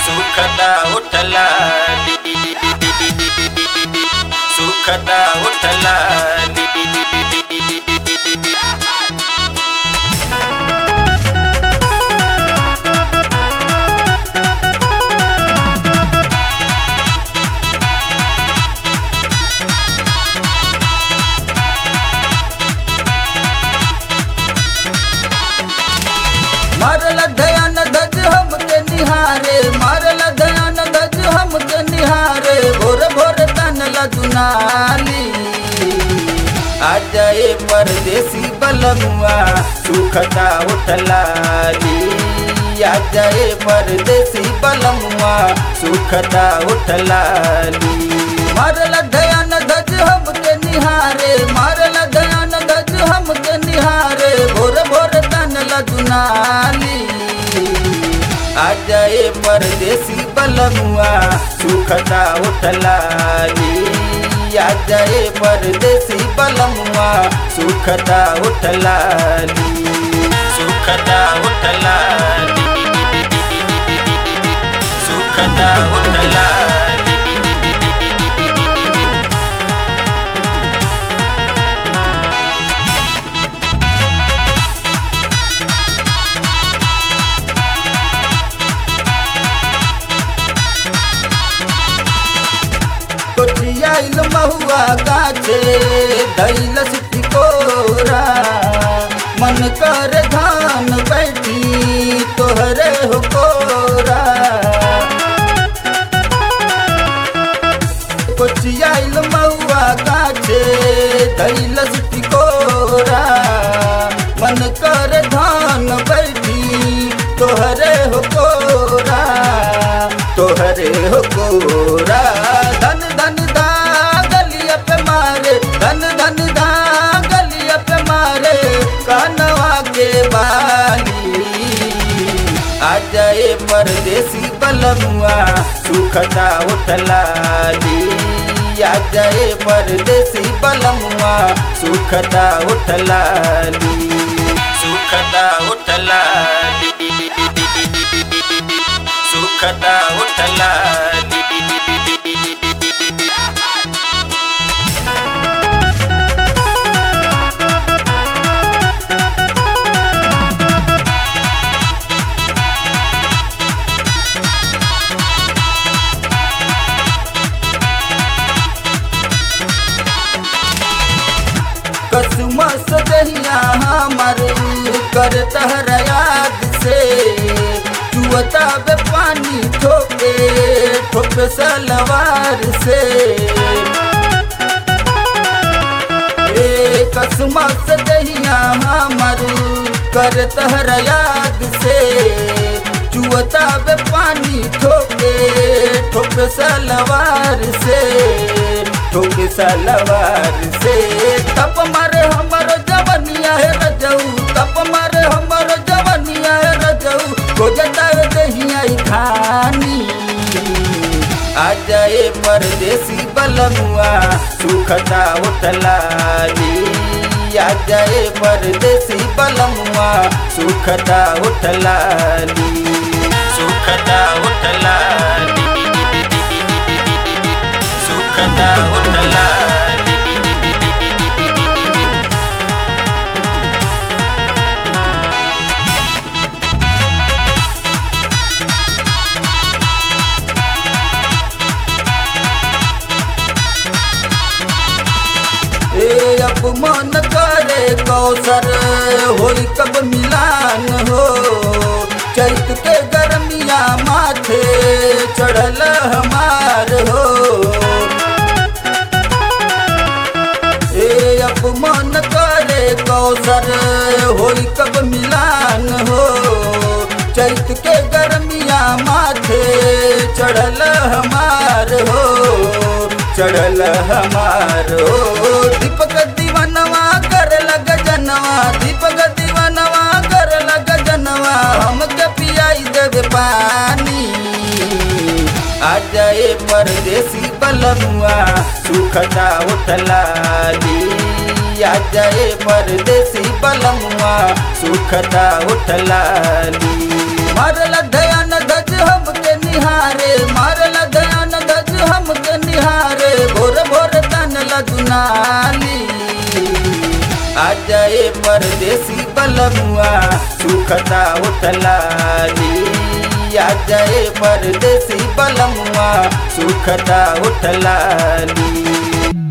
सुखदा उठला सुखदा उठला मारल दयान धज हमके निहारे मारल दयान धज हमके निहारे भोर भोर तनला दुनाली आ जाए परदेसी बलमुआ सुखता उठलाली आ जाए परदेसी बलमुआ सुखता उठलाली मारल दयान धज हमके निहारे मारल दयान धज हमके निहारे भोर भोर तनला दुनाली आ जाए परदेसी बलमुआ सुखता उठलाली आ जाए परदेसी बलमुआ सुखता उठलाली सुखदा उठला सुखदा उठला कोचियाइल महुआ गाछे दैल सिटी कोरा मन कर धान बैठी तोहरे हो कोरा कोचियाइल महुआ गाछे दैल सिटी कोरा मन कर धान बैठी तोहरे हो कोरा तोहरे हो कोरा धन धन दा गलिया पे मारे धन धन दा गलिया पे मारे कानवा के बाली आ जाए परदेसी बलमुआ सुखता उठलाली आ जाए परदेसी बलमुआ सुखता उठलाली सुखदा उठला सुखदा उठला कसमस दहिया हमर कर तहर याद से चुअता बे पानी ठोके ठोके सलवार से ए कसमस दहिया हमर कर तहर याद से चुअता बे पानी ठोके ठोके सलवार से ठोके सलवार से तप मारे हमर जवनिया है रजऊ तप मारे हमर जवनिया है रजऊ को जता दहिया खानी आ जाए परदेसी बलमुआ सुखता उठलाली आ जाए परदेसी बलमुआ सुखता उठलाली सुखदा उठला सुखदा उठला ए अब मन करे कौसर होई कब मिलान हो चैत के गर्मिया माथे चढ़ल हमार हो ए अब मन करे कौसर होई कब मिलान हो चैत के गर्मिया माथे चढ़ल हमार हो चढ़ल हमार हो दीपक दीवानवा कर लग जनवा दीपक दीवानवा कर लग जनवा हमके पियाई देवे पानी आ जाए परदेसी बलमुआ सुखता उठलाली आ जाए परदेसी बलमुआ सुखता उठलाली मारल दयान धज हमके निहा निहारे मारल दयान दज हमके निहारे भोर भोर तन लदुनाली आ जाए परदेसी बलमुआ सुखता उठलाली आ जाए परदेसी बलमुआ सुखता उठलाली